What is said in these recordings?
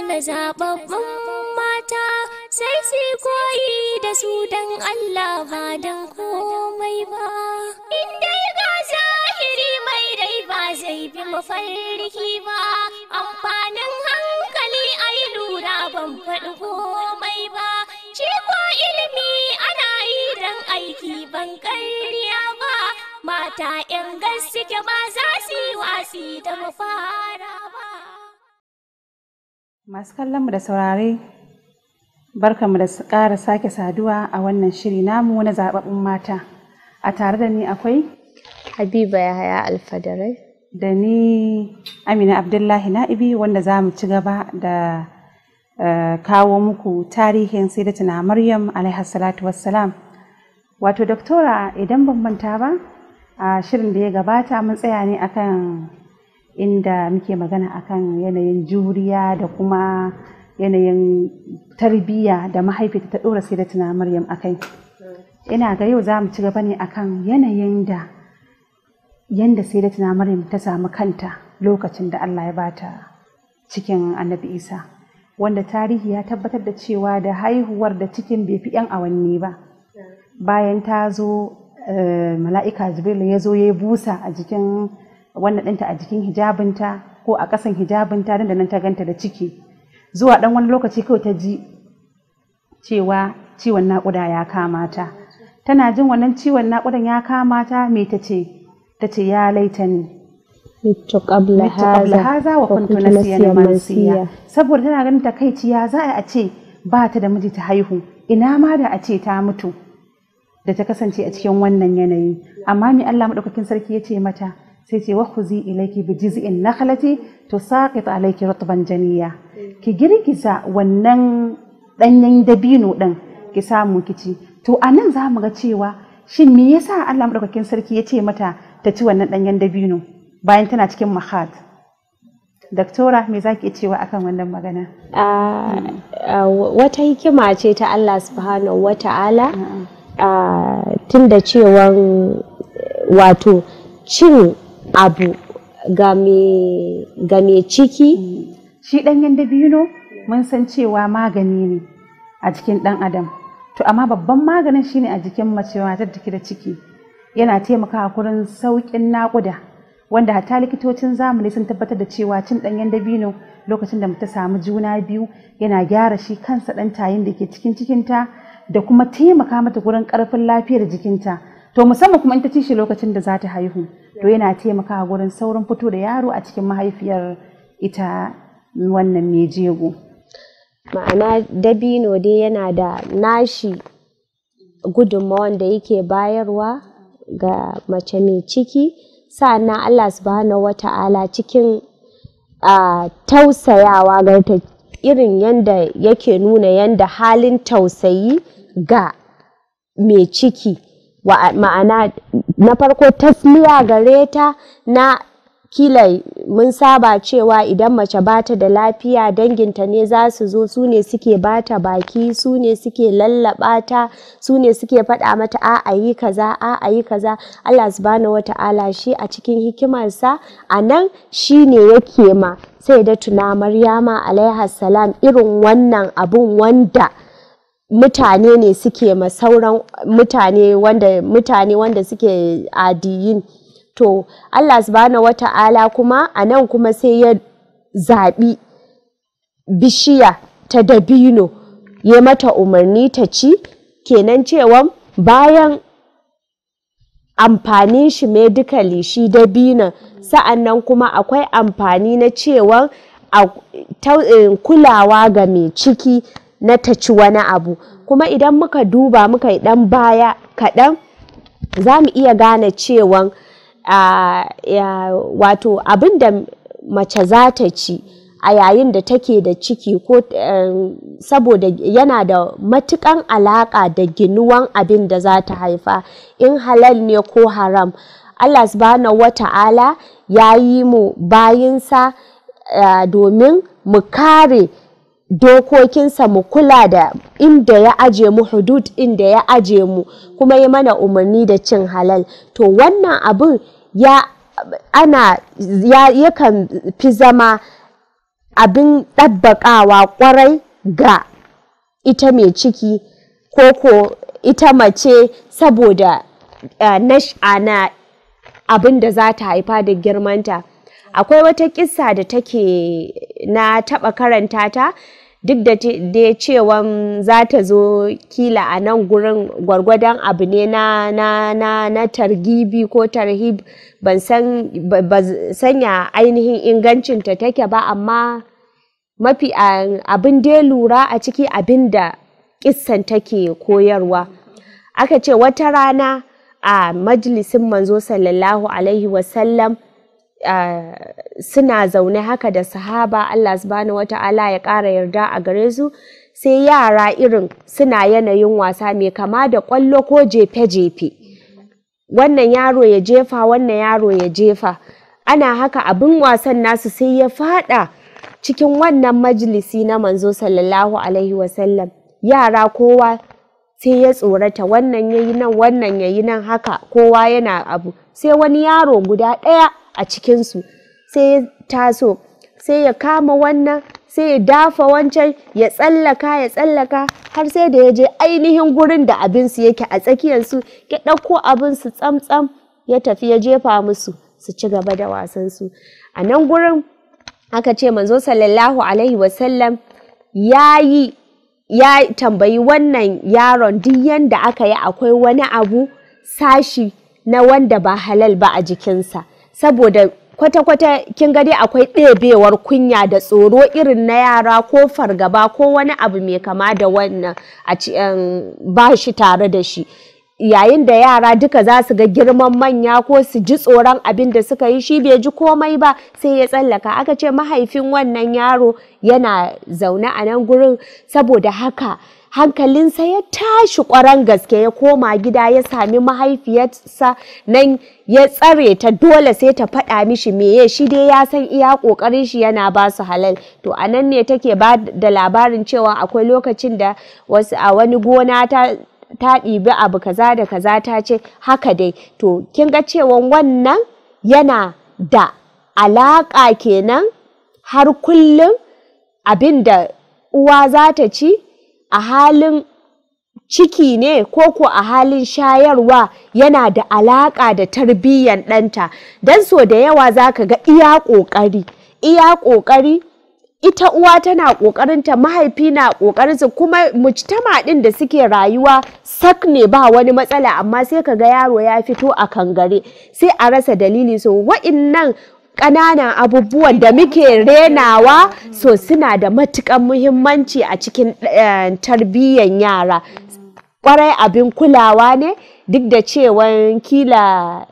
na zababbun mata sai su koyi da su don Allah ba don komai ba. In dai ga zahiri mai rai ba zai bi mafarki ba, amfanin hankali a yi lura ban faɗi komai ba. Shi ko ilimi ana yi don aiki ban ƙarya ba, mata ‘yan gaske ba za su yi wasi da mafara ba. Masu kallon mu da saurare, barkamu da ƙara sake saduwa a wannan shiri namu na zaɓaɓɓun mata. A tare da ni akwai Habiba Yahaya Alfadarai. da ni Amina Abdullahi Na'ibi wanda za mu ci gaba da eh, kawo muku tarihin Sayyidatuna Maryam alaihi salatu wassalam. Wato doktora idan ban manta ba a shirin da ya gabata mun tsaya ne akan inda muke magana akan yanayin juriya da kuma yanayin tarbiyya da mahaifiyarta ta ɗora Sayyidatuna Maryam akai. Ina ga yau za mu ci gaba ne akan yanayin da yanda Sayyidatuna Maryam ta samu kanta lokacin da Allah ya bata cikin Annabi Isa wanda tarihi ya tabbatar da cewa da haihuwar da cikin bai fi 'yan awanni ba bayan ta zo eh, mala'ika Jibril ya zo ya yi busa a jikin wannan ɗinta a jikin hijabinta ko a ƙasan hijabinta nan da nan ta ganta da ciki zuwa ɗan wani lokaci kawai ta ji cewa ciwon naƙuda ya kama ta tana jin wannan ciwon naƙudan ya kama ta me ta ce ta ce ya laitani Mittu qabla mitu qabla haza haza wa kuntu nasiyan mansiya saboda tana ganin takaici ya za a ce ba ta da miji ta haihu ina ma da a ce ta mutu da ta kasance a cikin wannan yanayi amma me Allah madaukakin sarki ya ce mata sai ce wa khuzi ilayki bi jiz'in nakhlati tusaqit alayki rutban janiya ki girgiza wannan danyen dabino din ki samu ki ci to anan za mu ga cewa shin me yasa Allah madaukakin sarki ya ce mata ta ci wannan danyen dabino bayan tana cikin mahat Daktora me za ki cewa akan wannan magana? Ah, ah, wata hikima ce ta Allah subhanahu wa ta'ala ah, tun da cewan wato cin abu ga mai ga mai ciki Shi ɗanyen dabino mun san cewa magani ne a jikin ɗan adam. To amma babban maganin shine a jikin mace matar da take da ciki. Yana taimakawa kurin sauƙin naƙuda. Wanda hatta likitocin zamani sun tabbatar da cewa cin ɗanyen dabino lokacin da ta samu juna biyu yana gyara shi kansa ɗan tayin da ke cikin cikinta da kuma taimaka mata gurin ƙarfin lafiyar jikinta. To musamman kuma in ta ci shi lokacin da za ta haihu. To yana taimakawa gurin saurin fito da yaro a cikin mahaifiyar ita wannan mai jego. ma'ana dabino dai yana da nashi gudunmawan da yake bayarwa ga mace mai ciki sa'annan Allah subhanahu wa ta'ala cikin ah, tausayawa ga ta irin yanda yake nuna yanda halin tausayi ga mai ciki wa ma'ana na farko tasliya gare ta na kila mun saba cewa idan mace bata da lafiya danginta ne za su zo su ne suke bata baki su ne suke lallaba ta su ne suke faɗa mata a a yi kaza a a yi kaza Allah subhanahu wata'ala shi a cikin hikimarsa a nan shi ne yake ma sai da tuna Maryama alaiha salam irin wannan abun wanda mutane ne suke ma sauran mutane wanda mutane wanda suke adiyin to Allah subhanahu wata'ala kuma a nan kuma sai ya zaɓi bishiya ta dabino ya mata umarni ta ci kenan cewa bayan amfanin shi medically shi dabinon sa'annan kuma akwai amfani na cewa a ta- eh, kulawa ga mai ciki na ta ci wani abu kuma idan muka duba muka yi ɗan baya kaɗan za mu iya gane cewan a ya, wato abin da mace za ta ci a yayin da take da ciki ko em, saboda yana da matukan alaka da ginuwan abin da za ta haifa in halal ne ko haram Allah subhanahu wa ta'ala ya yi mu bayinsa eh, domin mu kare dokokinsa mu kula da inda ya aje mu hudud inda ya aje mu kuma ya mana umarni da cin halal to wannan abin ya ana ya yakan fi zama abin ɗabbaƙawa ƙwarai ga ita mai ciki ko ko ita mace saboda uh, nash'a na abin da za ta haifa da girmanta akwai wata kissa da take na taɓa karanta ta duk da dai cewan za ta zo kila a nan gurin gwargwadon abu ne na, na, na, na targibi ko tarhib ban san ba sanya ainihin ingancinta take ba amma mafi abin dai lura a ciki abin da kissan take koyarwa aka ce wata rana a majalisin manzo sallallahu alaihi wasallam Uh, suna zaune haka da sahaba Allah subhanahu wata'ala ya ƙara yarda a gare su sai yara irin suna yanayin wasa mai kama da ƙwallo ko jefe-jefe wannan yaro ya jefa wannan yaro ya jefa ana haka abin wasan nasu sai ya fada cikin wannan majalisi na manzo sallallahu alaihi wasallam yara kowa sai ya tsorata wannan yayi nan wannan yayi nan haka kowa yana abu sai wani yaro guda ɗaya a cikinsu sai ya taso sai ya kama wannan sai ya dafa wancan ya tsallaka ya tsallaka har sai da ya je ainihin gurin da abinsu yake a tsakiyarsu ya ɗauko abinsu tsamtsam ya tafi ya jefa musu su ci gaba da wasansu a nan gurin aka ce manzo sallallahu alaihi wasallam ya yi ya tambayi wannan yaron duk yanda aka yi akwai wani abu sashi na wanda ba halal ba a jikinsa saboda kwata-kwata kin ga dai akwai ɗebewar kunya da tsoro irin na yara ko fargaba ko wani abu mai kama da wannan a ba shi tare da shi yayin da yara duka za su ga girman manya ko su ji tsoron abin da suka yi shi bai ji komai ba sai ya tsallaka aka ce mahaifin wannan yaro yana zaune a nan gurin saboda haka hankalinsa ya tashi ƙwaron gaske ya koma gida ya sami mahaifiyarsa nan ya tsare ta dole sai ta faɗa mishi meye shi dai ya san iya ƙoƙarin shi yana ba su halal to a nan ne take ba da labarin cewa akwai lokacin da wasu a wani gona ta ta ɗibi abu kaza da kaza ta ce haka dai to kin ga cewa wannan yana da alaƙa kenan har kullum abin da uwa za ta ci a halin ciki ne ko ko a halin shayarwa yana da alaƙa da tarbiyyan ɗanta don so da yawa za ka ga iya ƙoƙari iya ƙoƙari ita uwa tana ƙoƙarinta mahaifi na ƙoƙarinsa kuma mujtama ɗin da suke rayuwa sak ne ba wani matsala amma sai ka ga yaro ya fito a kangare sai a rasa dalili so wa'innan ƙananan abubuwan da muke renawa so suna da matuƙan muhimmanci a cikin tarbiyyan yara ƙwarai abin kulawa ne duk da cewa kila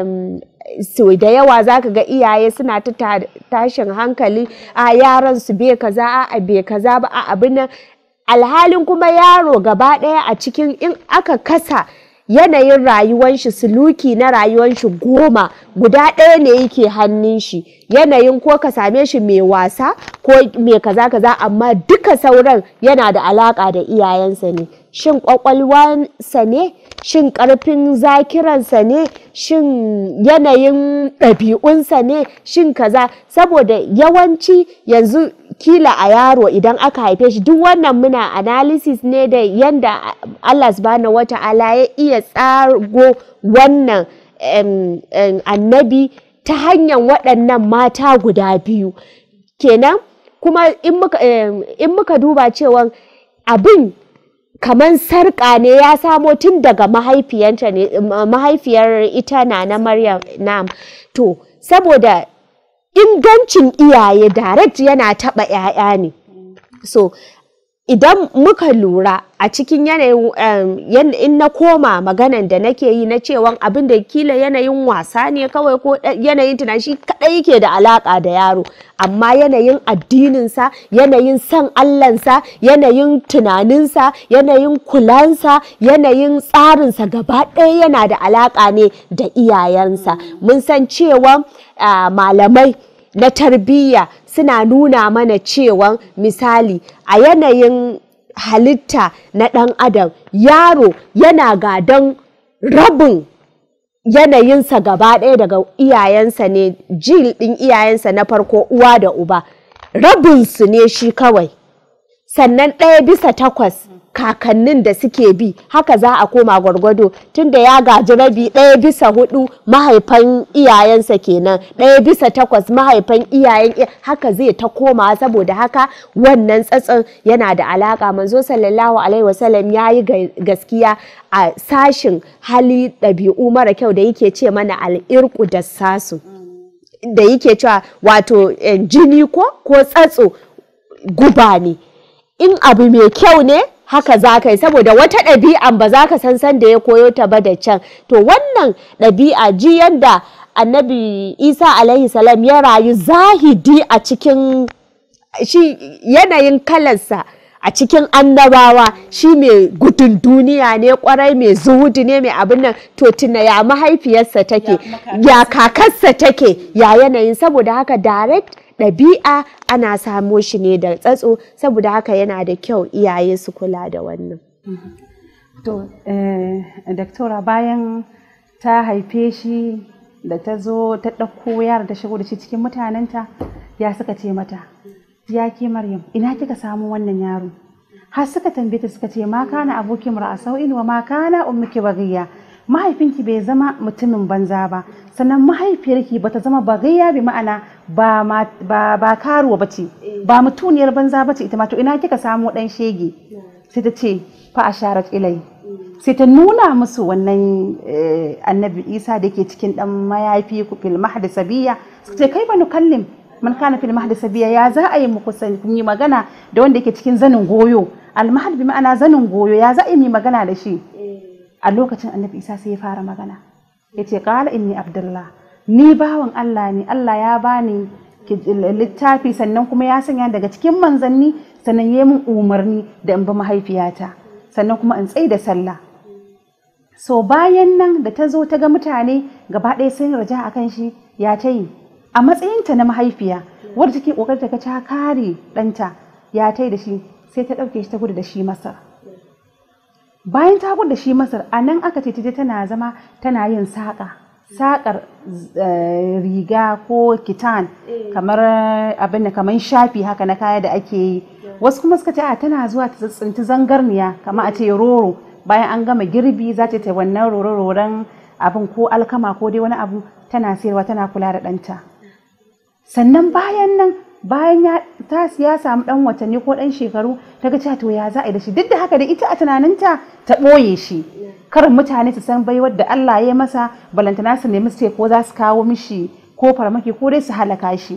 so da yawa za ka ga iyaye suna ta tashin hankali a yaran su bai kaza a bai kaza ba a abin nan alhalin kuma yaro gaba ɗaya a cikin in aka kasa yanayin rayuwan shi suluki na rayuwan shi goma guda ɗaya ne yake hannun shi yanayin ko ka same shi mai wasa ko mai kaza kaza amma duka sauran yana da alaka da iyayensa ne shin kwakwalwansa ne shin ƙarfin zakiransa ne shin yanayin ɗabi'unsa ne shin kaza saboda yawanci yanzu kila a yaro idan aka haife shi duk wannan muna analysis ne da yanda Allah subhanahu wata'ala ya iya tsago wannan annabi ta hanyar waɗannan mata guda biyu kenan kuma in muka duba cewa abin kamar sarƙa ne ya samo tun daga mahaifiyanta ne mahaifiyar ita na na Maryam nam to saboda ingancin iyaye direct yana taɓa 'ya'ya ne so idan muka lura a cikin yanayin in na koma maganan da nake yi na cewa abin da kila yanayin wasa ne kawai ko yanayin tunani shi kadai yake da alaka da yaro amma yanayin addininsa yanayin san allansa yanayin tunaninsa yanayin kulansa yanayin tsarinsa gaba ɗaya yana da alaka ne da iyayensa mun san cewa malamai na tarbiyya suna nuna mana cewa misali a yanayin halitta na ɗan adam yaro yana gadon rabin yanayinsa gaba ɗaya daga iyayensa ne jil ɗin iyayensa na farko uwa da uba rabinsu ne shi kawai sannan ɗaya bisa takwas kakannin da suke bi haka za a koma gwargwado tunda ya gaji rabi ɗaya bisa hudu mahaifan iyayensa kenan ɗaya bisa takwas mahaifan iyayen haka zai ta koma saboda haka wannan tsatson yana da alaka manzo sallallahu alaihi wasallam ya yi gaskiya a sashin hali ɗabi'u mara kyau da yake ce mana al'irku da sasu da yake cewa wato jini ko ko tsatso guba ne in abu mai kyau ne haka za ka yi saboda wata ɗabi'an ba za ka san san da ya koyo ta ba da can to wannan ɗabi'a ji yadda annabi isa alaihi salam ya rayu zahidi a cikin shi yanayin kalarsa a cikin annabawa shi mai gudun duniya ne kwarai mai zuhudu ne mai abin nan to tuna ya mahaifiyarsa take ya kakarsa take ya yanayin saboda haka direct ɗabi'a ana samo shi ne da tsatso saboda haka yana da kyau iyaye su kula da wannan. To, daktora bayan ta haife shi da ta zo ta ɗauko yara ta shigo da shi cikin mutanenta ya suka ce mata, ya ke Maryam, ina kika samu wannan yaro? Har suka tambaye ta suka ce ma kana abokin ra'a sau'in wa ma kana ummuki baghiya. mahaifinki bai zama mutumin banza ba sannan mahaifiyarki bata zama bagayya bi ma'ana ba ba ba karuwa bace ba mutuniyar banza bace ita ma to ina kika samu dan shege sai ta ce fa asharat ilai sai ta nuna musu wannan annabi Isa da ke cikin dan mayafi fil mahdi sabiya sai ce kai banu kallim man kana fil mahdi sabiya ya za a yi muku yi magana da wanda yake cikin zanin goyo al mahdi bi ma'ana zanin goyo ya za a yi magana da shi a lokacin annabi isa sai ya fara magana ya ce ƙala inni abdullah ni bawan allah ne allah ya bani littafi sannan kuma ya sanya daga cikin manzanni sannan ya min umarni da in bi mahaifiyata sannan kuma in tsaye da sallah so bayan nan da ta zo ta ga mutane gaba ɗaya sun raja a kan shi ya ta yi a matsayinta na mahaifiya wadda take ƙoƙarin ta ta kare ɗanta ya ta yi da shi sai ta ɗauke shi ta gudu da shi masar bayan ta da shi masar a nan aka ce ta tana zama tana yin saƙa saƙar riga ko kitan kamar abin da kamar shafi haka na kaya da ake yi wasu kuma suka ce a tana zuwa ta tsinci zangarniya kamar a ce roro bayan an gama girbi za ta wannan roro-roron abin ko alkama ko dai wani abu tana sayarwa tana kula da ɗanta sannan bayan nan bayan ya ta ya samu dan watanni ko dan shekaru ta ga to ya za a yi da shi duk da haka da ita a tunaninta ta ɓoye shi karin mutane su san baiwar da Allah ya masa balantana su nemi su ko za su kawo mishi ko farmaki ko dai su halaka shi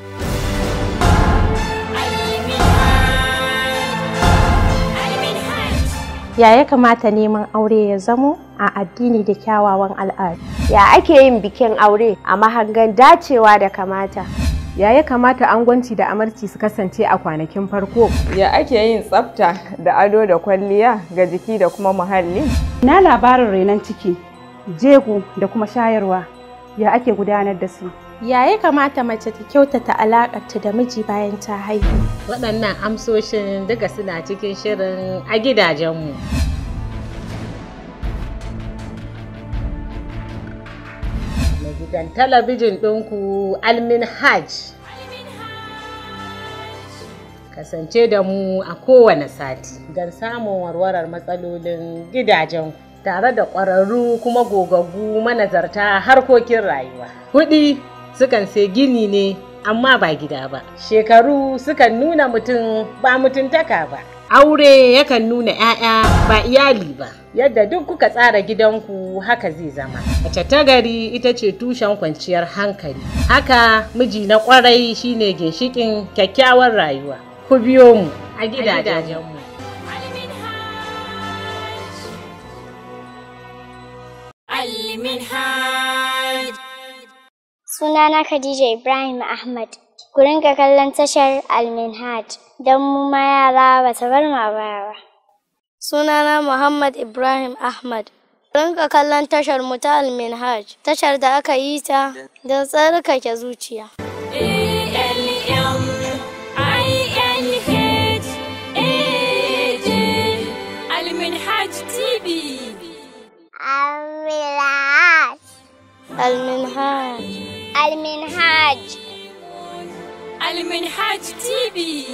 ya ya kamata neman aure ya zamo a addini da kyawawan al'adu ya ake yin bikin aure a mahangan dacewa da kamata ya ya kamata angwanci da amarci su kasance a kwanakin farko ya ake yin tsafta da ado da kwalliya ga jiki da kuma muhalli na labarin renon ciki jego da kuma shayarwa ya ake gudanar da su ya ya kamata mace ta kyautata alaƙarta da miji bayan ta haihu waɗannan amsoshin duka suna cikin shirin a gidajenmu gidan talabijin ɗinku almin hajj kasance da mu a kowane sati don samun warwarar matsalolin gidajen tare da ƙwararru kuma gogaggu manazarta harkokin rayuwa kuɗi sukan sai gini ne amma ba gida ba shekaru sukan nuna mutum ba mutuntaka ba aure yakan nuna 'ya'ya ba iyali ba yadda duk kuka tsara gidanku haka zai zama mace ta gari ita ce tushen kwanciyar hankali haka miji na kwarai shine ginshikin kyakkyawar rayuwa ku biyo mu a gidajenmu Sunana Khadija Ibrahim Ahmad. Ku rinka kallon tashar Alminhaj don mu ma yara ba ta bar ma baya ba. Sunana Muhammad Ibrahim Ahmad. Ku rinka kallon tashar mu ta Alminhaj, tashar da aka yi ta don tsarkake zuciya. Alminhaj TV. Alminhaj. Alminhaj. Alminhaj. Alminhaj TV.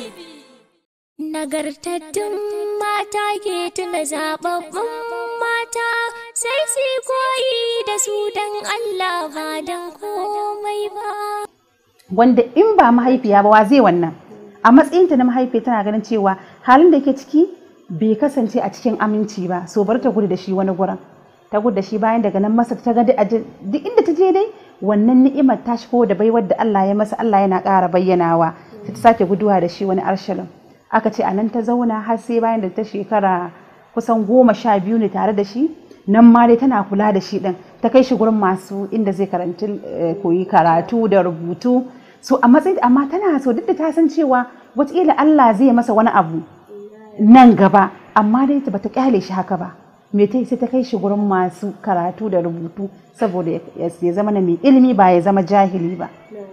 Nagartattun mata ke tuna zababbun mata sai su koyi da su don Allah ba don komai ba. wanda in ba mahaifiya ba wa zai wannan a matsayinta na mahaifiya tana ganin cewa halin da ke ciki bai kasance a cikin aminci ba so bar ta gudu da shi wani gurin ta gudu da shi bayan daga nan masa ta ga duk aje- duk inda ta je dai wannan ni'imar ta shigo da baiwar da Allah ya masa Allah yana ƙara bayyanawa sai ta sake guduwa da shi wani arshalin aka ce a nan ta zauna har sai bayan da ta shekara kusan goma sha biyu ne tare da shi nan ma dai tana kula da shi din ta kai shi gurin masu inda zai karanci eh, koyi karatu da rubutu so a matsayin amma tana so duk da ta san cewa wataƙila Allah zai masa wani abu nan gaba amma dai ta bata kyale shi haka ba me ta yi sai ta kai shi gurin masu karatu da rubutu saboda ya ya zama na mai ilimi ba ya zama jahili ba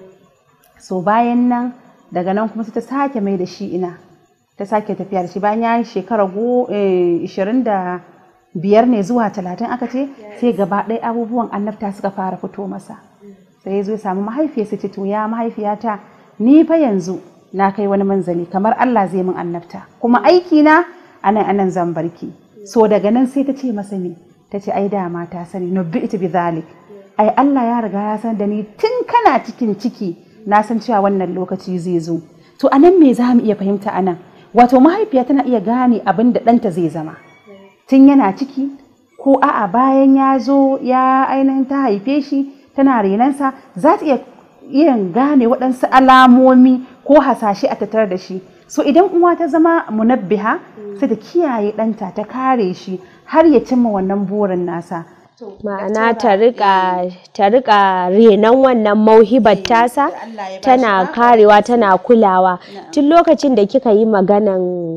so bayan nan daga nan kuma sai ta sake mai da shi ina ta sake tafiya da shi bayan ya yi shekara go- eh, ishirin da biyar ne zuwa talatin aka ce sai gaba ɗaya abubuwan annabta suka fara fito masa sai ya zo ya samu mahaifiyarsa ce to ya mahaifiyata ni fa yanzu na kai wani manzali kamar Allah zai min annabta kuma aiki na anan anan zan barki so daga nan sai ta ce masa me ta ce ai dama ta sani nubbi'tu bi zalik ai Allah ya riga ya san da ni tun kana cikin ciki na san cewa wannan lokaci zai zo to anan me za mu iya fahimta anan wato mahaifiya tana iya gane abin da ɗanta zai zama tun yana ciki ko a'a bayan ya zo ya ainihin ta haife shi tana renansa za ta iya iya gane waɗansu alamomi ko hasashe a tattare da shi so idan uwa ta zama munabbiha sai ta kiyaye ɗanta ta kare shi har ya cimma wannan burin nasa ma'ana ta rika ta rika renon wannan mauhibar tasa tana karewa tana kulawa tun lokacin da kika yi maganan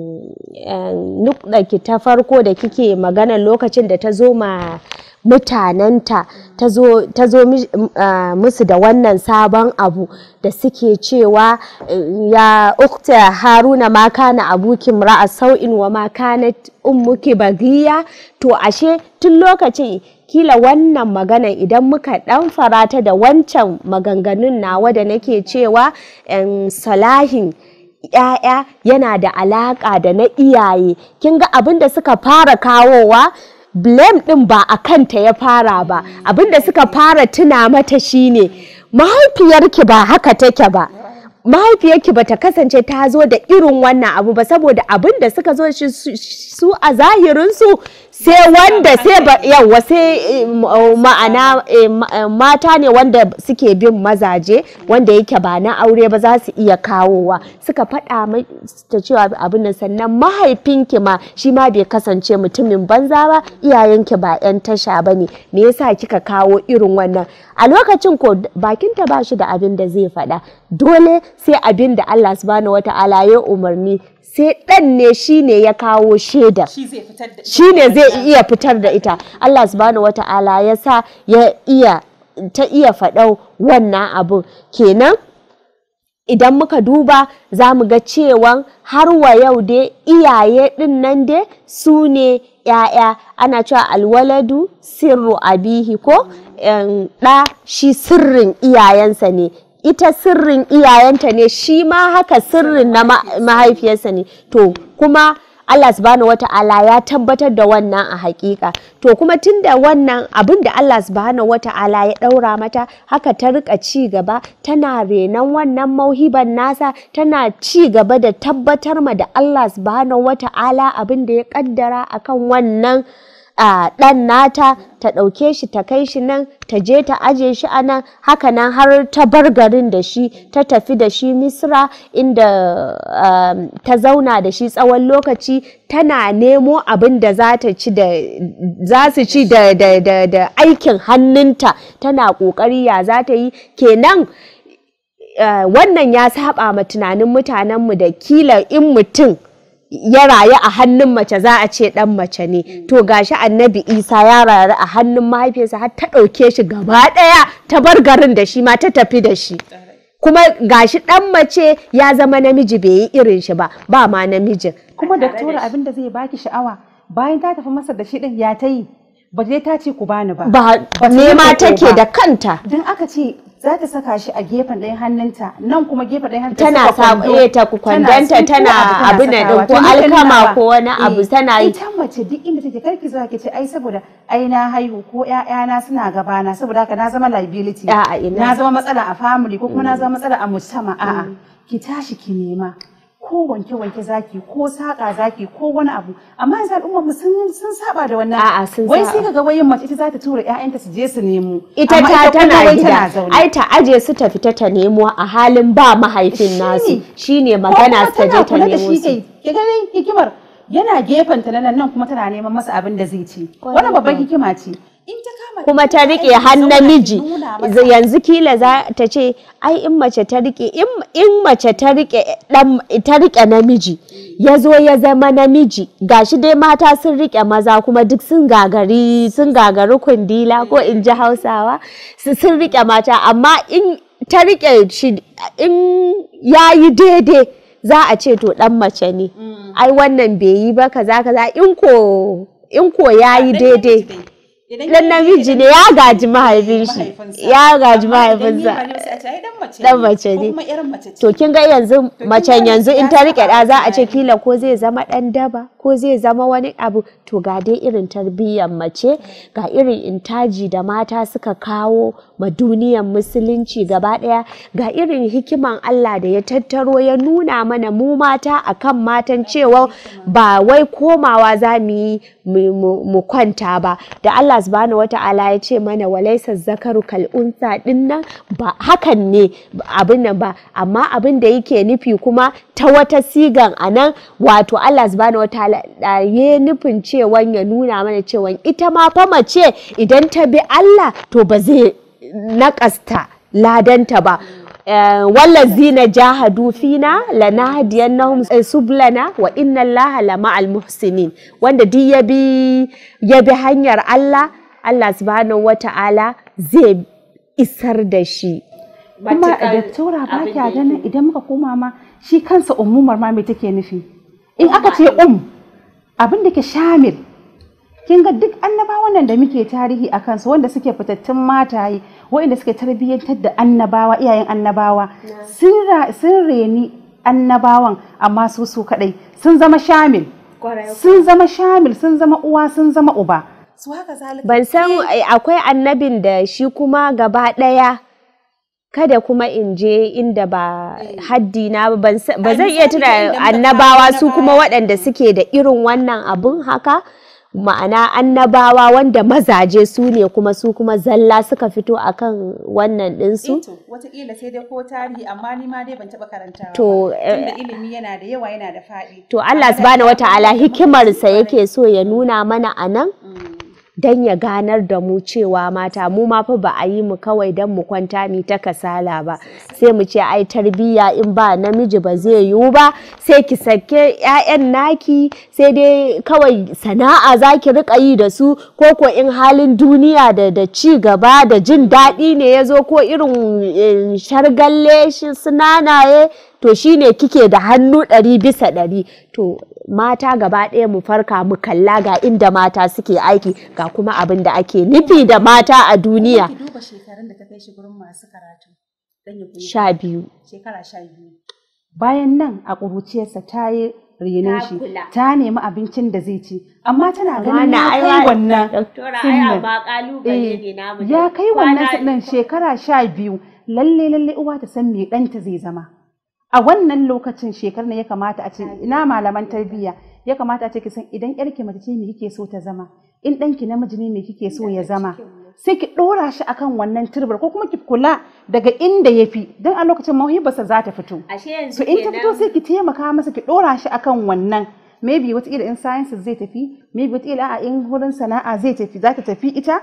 nukɗaki ta farko da kike maganan lokacin da ta zo ma mutanenta ta zo ta zo mi- ah, musu da wannan sabon abu da suke cewa eh, ya ukta haruna ma kana abuki ra'a sau'in wa ma kanat ummuki bagiya to ashe tun lokacin kila wannan magana idan muka dan farata da wancan maganganun nawa da nake cewa em, salahin ‘ya'ya yana da alaƙa da na iyaye kin ga abin da suka fara kawowa blame ɗin ba a kanta ya fara ba abin da suka fara tuna mata shine mahaifiyarki ba haka take ba mahaifiyarki ba ta kasance ta zo da irin wannan abu ba saboda abin da suka zo shi su- su a zahirinsu sai wanda sai ba yawa sai eh, m- oh, ma'ana eh, ma- eh, mata ne wanda suke bin mazaje wanda yake ba na aure ba za su iya kawowa suka faɗa mai ta cewa abin nan sannan mahaifinki ma shi ma bai kasance mutumin banza ba iyayenki ba 'yan tasha ba ne me yasa kika kawo irin wannan a lokacin ko bakinta ba shi da abin da zai faɗa dole sai abin da Allah subhanahu wata'ala ya umarni sai ɗan ne shi ne ya kawo shaidar shi ne zai iya fitar da ita Allah subhanahu wata'ala ya sa ya iya ta iya faɗau wannan abun kenan idan muka duba za mu ga cewa har wa yau dai iyaye ɗin nan dai su ne ‘ya'ya ana cewa alwaladu sirru abihi ko em, ɗa shi sirrin iyayensa ne ita sirrin iyayenta ne shi ma haka sirrin na ma- mahaifiyarsa ne to kuma Allah subhanahu wata'ala ya tabbatar da wannan a hakika to kuma tunda wannan abin da Allah subhanahu wata'ala ya daura mata haka ta rika ci gaba tana renon wannan mauhiban nasa tana ci gaba da tabbatar ma da Allah subhanahu wata'ala abin da ya kaddara akan wannan a ɗan nata ta ɗauke shi ta kai shi nan ta je ta aje shi a nan haka nan har ta bar garin da shi ta tafi da shi misra inda um, ta zauna da shi tsawon lokaci tana nemo abin da za ta ci da za su ci da, da, da, da aikin hannunta tana ƙoƙari ya za ta yi kenan uh, wannan ya saba ma tunanin mutanenmu da kila in mutum ya rayu a hannun mace za a ce dan mace ne to gashi annabi isa ya rayu a hannun mahaifiyarsa har ta ɗauke shi gaba ɗaya ta bar garin da shi ma ta tafi da shi kuma gashi dan mace ya zama namiji bai yi irin shi ba ba ma namijin kuma daktora abin da zai baki sha'awa bayan ta tafi masa da shi din ya ta yi ba dai ta ce ku bani ba ba Ba ta nema yi roƙo take ba. da kanta don aka ce za ta saka shi a gefen ɗayan hannunta nan kuma gefen ɗayan hannunta tana saka sa kwando. eh ta kwandanta tsinko tana abu abin nan sakawa. din ko To ni kan alkama nawa, ko wani abu eh, tana yi ita mace duk inda take karki zuwa ki ce ai saboda ai na haihu ko ƴaƴana suna gabana saboda haka na zama liability A'a, ina. na zama matsala a family ko kuma na zama matsala a mujtama a'a ki tashi ki nema ko wanke wanke zaki ko saka zaki ko wani abu amma yanzu al'ummar mu sun sun saba da wannan A'a, sun wai saba. sai kaga wayin mace ita za ta tura ƴaƴanta su je su nemo ita amma ta kuma tana wai gida zaune. ai ta aje su ta fita ta nemo a halin ba mahaifin Shine. nasu shine Ko magana kuma su ta je tana ta kula da nemo shi su kai ki ga dai hikimar yana gefen ta na nan nan kuma tana neman masa abin da zai ci wannan babban hikima ce in ta kama kuma ta rike han namiji yanzu kila za ta ce ai in mace ta rike in- in mace ta rike dan ta rike namiji ya zo ya zama namiji gashi dai mata sun rike maza kuma duk sun gagari sun gagari kundila ko in ji hausawa su sun rike mata amma in ta rike shi in yayi daidai za a ce to dan mace ne ai wannan bai yi ba kaza kaza in ko in ko yayi daidai dan namiji ne ya gaji mahaifin shi ya gaji mahaifinsa dan mace ne to kin ga yanzu macen yanzu in ta rike da za a ce kila ko zai zama dan daba ko zai zama wani abu to ga dai irin tarbiyyar mace ga irin intaji da mata suka kawo ma duniyar musulunci gaba daya ga irin hikiman Allah da ya tattaro ya nuna mana mu mata akan matan cewa ba wai komawa za mu yi mu- mu mu kwanta ba da Allah subhanahu wata'ala ya ce mana walaisa zakaru kal unsa din nan ba hakan ne abin nan ba amma abin da yake nufi kuma ta wata sigan anan wato Allah subhanahu wata'ala da ya nufin cewa ya nuna mana cewa ita ma fa mace idan ta bi Allah to ba zai naƙasta ladanta ba wallazina jahadu fina lanahdiyannahum sublana wa inna allaha lama'al muhsinin wanda duk ya bi ya bi hanyar Allah Allah subhanahu wata'ala zai isar da shi kuma daktora ba kya ganin idan muka koma ma shi kansa umumar ma me take nufi in aka ce um abin da ke shamil kin ga duk annabawan nan da muke tarihi a kansu wanda suke fitattun mataye waɗanda suke tarbiyyantar da annabawa iyayen annabawa sun ra- sun reni annabawan amma su su kadai sun zama shamil sun zama shamil sun zama uwa sun zama uba su haka zalika ban san eh, akwai annabin da shi kuma gaba ɗaya kada kuma in je inda ba haddi na ba ban san- ba zan iya misali tuna inda muka kawo annabawa su na kuma baya. waɗanda suke da irin wannan abun haka ma'ana annabawa wanda mazaje su ne kuma su kuma zalla suka fito akan wannan ɗinsu to wataƙila sai dai ko tarihi amma ni ma dai ban taɓa karantawa To, ba. eh, tunda ilimi yana da yawa yana da faɗi To Allah subhanahu wata'ala hikimarsa yake so ya nuna mana a nan don ya ganar da mu cewa mata mu ma fa ba a yi mu kawai don mu kwanta mi ta kasala ba sai mu ce ai tarbiyya in ba namiji ba zai yiwu ba sai ki sake 'ya'yan naki sai dai kawai sana'a za ki rika yi da su ko ko in halin duniya da da ci gaba da jin daɗi ne ya zo ko irin eh, shargalle shi sunanaye to shine kike da hannu ɗari bisa ɗari to mata gaba ɗaya mu farka mu kalla ga inda mata suke aiki ga kuma abin da ake nufi da mata a duniya ki duba shekarun da ta kai shi gurin masu karatu dan ya koyi sha biyu shekara sha biyu bayan nan a ƙuruciyarsa ta yi renon shi ta nemi abincin da zai ci amma tana ganin ya kai wannan sinnin. Eh, ya kai wannan sinnin shekara sha biyu lalle lalle uwa ta san me ɗanta zai zama a wannan lokacin shekarar ya kamata a ce ina malaman tarbiyya ya kamata a ce ki san idan yarki mace ce me kike so ta zama in ɗanki namiji ne me kike so ya zama sai ki ɗora shi akan wannan turbar ko kuma ki kula daga inda ya fi don a lokacin mawhibarsa za ta fito so in ta fito sai ki taimaka masa ki ɗora shi akan wannan maybe wataƙila in sciences zai tafi maybe wataƙila a in wurin sana'a zai tafi za ta tafi ita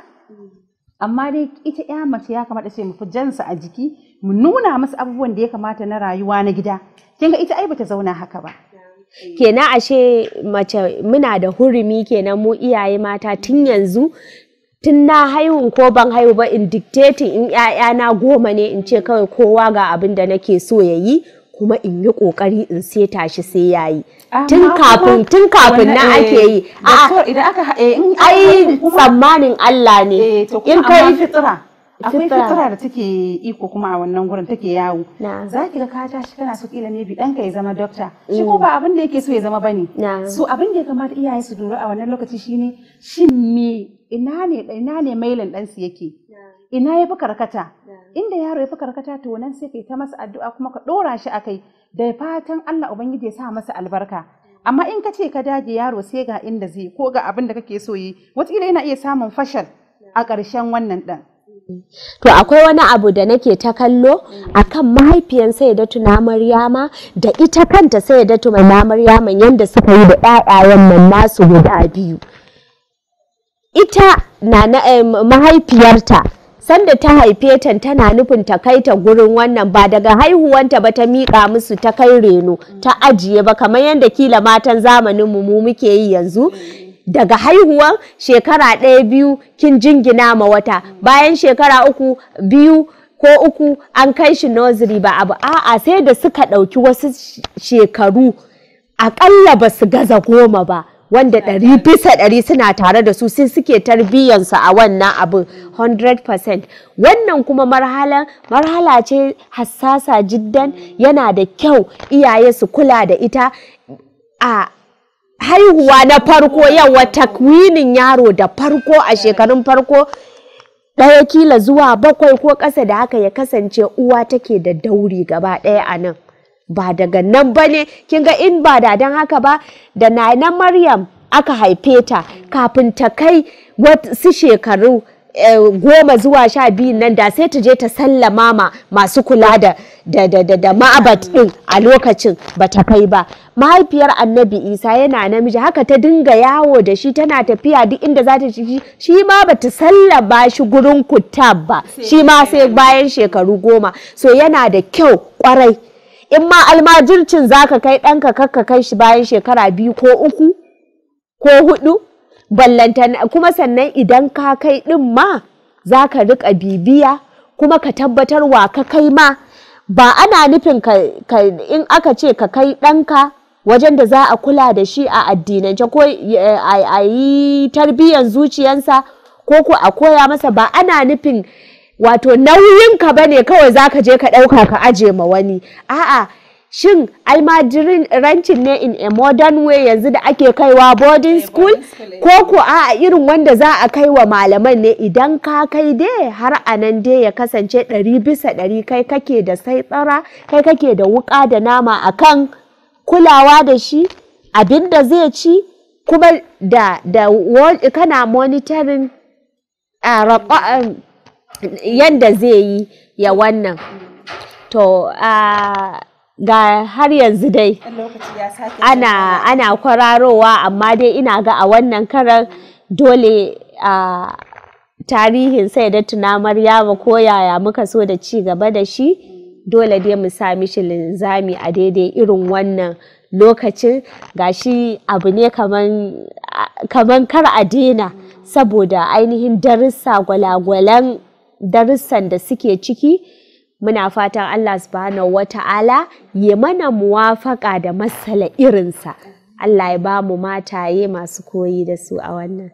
amma dai ita ya mace ya kamata ce mu fi jansa a jiki mu nuna masa abubuwan da ya kamata na rayuwa na gida kin ga ita ai bata zauna haka ba kenan ashe mace muna da hurumi kenan mu iyaye mata tun yanzu tun na haihun ko ban haihu ba in dictating in ‘ya'yana goma ne in ce kawai kowa ga abin da nake so ya yi kuma in yi ƙoƙari in seta shi sai ya yi tun Amma kafin kuma tun kafin na wannan, ake eh, yi doctor, idan aka ha- eh, in aka ai haihun kuma- tsammanin Allah ne eh, to in kuma kai amma fitira akwai Fitra. fitira da take iko kuma a wannan gurin take yawo Na'am. za ki ga ka tashi kana so kila ne bi ɗanka ya zama dokta shi ko ba abin da yake so ya zama bane Na'am. so abin da ya kamata iyaye su lura a wannan lokaci shine shin me ina ne ina ne mailin ɗansu yake ina ya fi karkata inda yaro ya fi karkata to nan sai kai ta masa addu'a kuma ka ɗora shi a kai da fatan Allah ubangiji ya sa masa albarka amma in ka ce ka dage yaro sai ga inda zai ko ga abin da kake so yi wataƙila yana iya samun fashal a ƙarshen wannan ɗan To akwai wani abu da nake ta kallo akan mahaifiyan Sayyidatu na Maryama da ita kanta Sayyidatu na Maryama yanda suka yi da ɗaɗayen nan nasu guda biyu. Ita na na eh, mahaifiyarta sanda ta haife ta tana nufin ta kai ta gurin wannan ba daga haihuwanta ba ta miƙa musu ta kai reno ta ajiye ba kamar yadda kila matan zamanin mu mu muke yi yanzu daga haihuwan shekara ɗaya biyu kin jingina ma wata bayan shekara uku biyu ko uku an kai shi nursery ba abu a'a sai da suka ɗauki wasu sh- shekaru aƙalla ba su gaza goma ba wanda ɗari bisa ɗari suna tare da su sai suke tarbiyyansu a wannan abin 100% wannan kuma marhala marhala ce hassasa jiddan yana da kyau iyaye su kula da ita a haihuwa na farko yawa takwinin yaro da farko a shekarun farko ɗaya kila zuwa bakwai ko ƙasa da haka ya kasance uwa take da dauri gaba ɗaya a nan ba daga nan ba ne kin ga in ba da don haka ba da na maryam aka haife ta kafin ta kai wasu shekaru eh, goma zuwa sha biyu nan da sai ta je ta sallama ma masu kula da da da da, da ma'abat din a lokacin ba ta kai ba mahaifiyar annabi isa yana namiji haka ta dinga yawo da shi tana tafiya duk inda za ta ci shi ma ba ta sallama shi gurin kutab ba shi ma sai bayan shekaru goma so yana da kyau kwarai in ma almajircin zaka kai ɗanka kakka kai shi bayan shekara biyu ko uku ko hudu ballantana kuma sannan idan ka kai ɗin ma za ka riƙa bibiya kuma ka tabbatar wa ka kai ma ba ana nufin ka, ka in aka ce ka kai ɗanka wajen da za a kula da shi a addinance ko eh, a a yi tarbiyyar zuciyansa ko ko a koya masa ba ana nufin wato nauyinka ba ne kawai za ka je ka ɗauka ka aje ma wani a'a shin almajirancin ne in a modern way yanzu da ake kaiwa boarding school ko ko a irin wanda za a kai wa malaman ne idan ka kai dai har a nan dai ya kasance ɗari bisa ɗari kai kake da sai tsara kai kake da wuƙa da nama akan kulawa da shi abin da zai ci kuma da da wa- kana monitoring a raƙa- yanda zai yi ya wannan to a ga har yanzu dai ana ana kwararowa amma dai ina ga a wannan karan dole a tarihin sai da tuna maryama ko yaya muka so da ci gaba da shi dole dai mu sa mishi linzami a daidai irin wannan lokacin gashi abu ne kaman kaman kar a daina saboda ainihin darussa gwalagwalan darussan da suke ciki muna fatan Allah subhanahu wata'ala ya mana muwafaka da masala irinsa Allah ya ba mu mataye masu koyi da su a wannan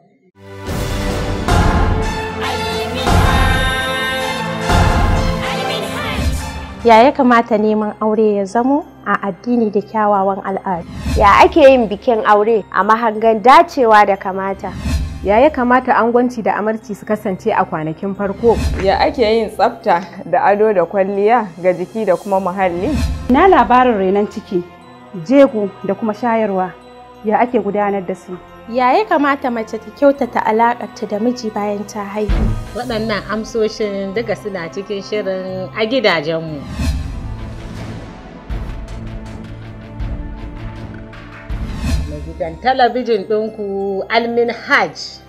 Ya ya kamata neman aure ya zamo a addini da kyawawan al'adu? ya ake yin bikin aure a mahangan dacewa da kamata Ya ya kamata angwanci da amarci su kasance a kwanakin farko? Ya ake yin tsafta da ado da kwalliya ga jiki da kuma muhalli? Na labarin renon ciki, jego da kuma shayarwa ya ake gudanar da su. Ya ya kamata mace ta kyautata alaƙarta da miji bayan ta haihu? Waɗannan amsoshin duka suna cikin shirin a gidajenmu. Na gidan talabijin ɗinku Almin Hajj.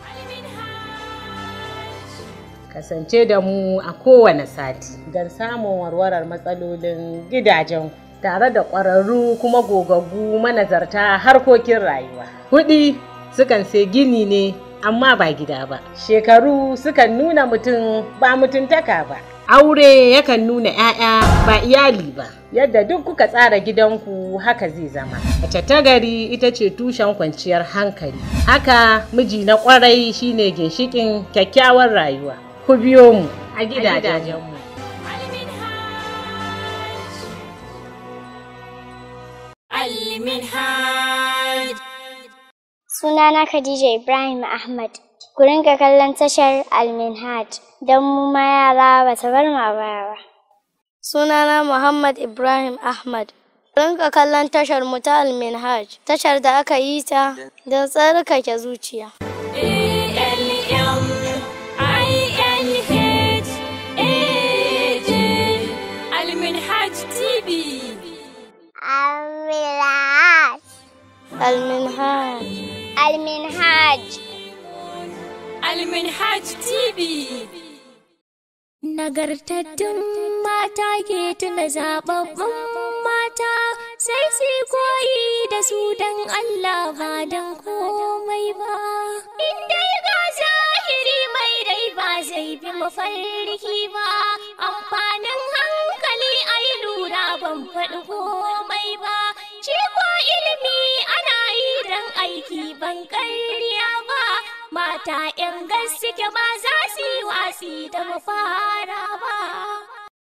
Kasance da mu a kowane sati don samun warwarar matsalolin gidajenku tare da ƙwararru kuma gogaggu manazarta harkokin rayuwa. Kuɗi sukan sai gini ne amma ba gida ba. Shekaru sukan nuna mutum ba mutuntaka ba. Aure yakan nuna 'ya'ya ba iyali ba. Yadda duk kuka tsara gidanku haka zai zama. Mace ta gari ita ce tushen kwanciyar hankali. Haka miji na kwarai shine ginshikin kyakkyawar rayuwa. Ku biyo mu a a gidajenmu. Al-Minhaj. Sunana Khadija Ibrahim Ahmad. Ku rinka kallon tashar Al-Minhaj don mu ma yara ba ta bar mu a baya ba. Sunana Muhammad Ibrahim Ahmad. Rinka kallon tashar mu ta Al-Minhaj, tashar da aka yi ta don tsarkake zuciya. Al-Minhaj TV. Al-Minhaj. Al-Minhaj. Al-Minhaj. Al-Minhaj TV. Nagartattun mata ke tuna zababbun mata sai su koyi da su don Allah ba don komai ba. Inda ga zahiri mai rai ba zai bi mafarki ba, amfanin hankali a yi lura ban faɗi komai ba. Shi ko ilimi ana yi don aiki ban karya ba. Mata ‘yan gaske ba za su yi wasi da mafara ba.